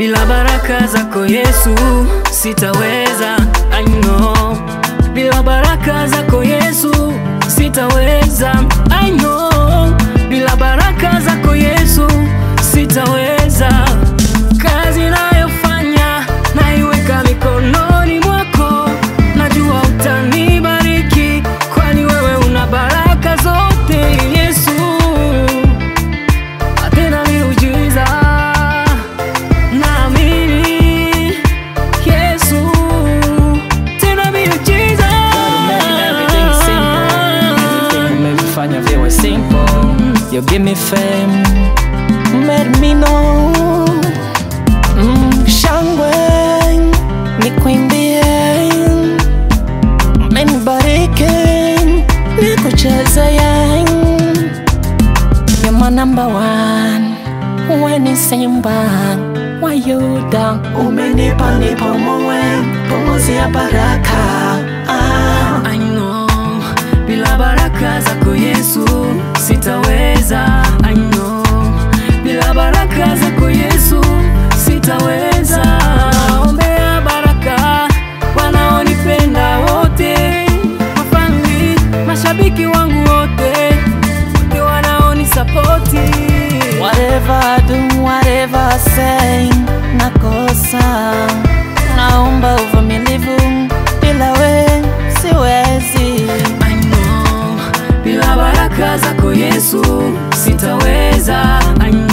bila baraka zako Yesu sitaweza. I know, bila baraka zako Yesu sitaweza. I know, bila baraka zako Yesu sitaweza. Kazi nayofanya naiweka mikononi mwako, najua utanibariki, kwani wewe una baraka zote Yesu tena miujiza naamini Yesu tena miujiza Everything simple. Everything umevifanya viwe simple. You give me fame, made me know. Mm, shangwe nikuimbie, umenibariki nikuchezee. You're my number one when it's Simba why you down umenipa nipa mowe pumuzi ya baraka ah. I know bila baraka zako Yesu sitaweza. I know bila baraka zako Yesu sitaweza. Naombea baraka wanaonipenda wote, mafamili, mashabiki wangu wote, wote wanaonisapoti Whatever I do, whatever I say, nakosa. Naomba uvumilivu, bila we siwezi. I know bila baraka zako Yesu sitaweza. I know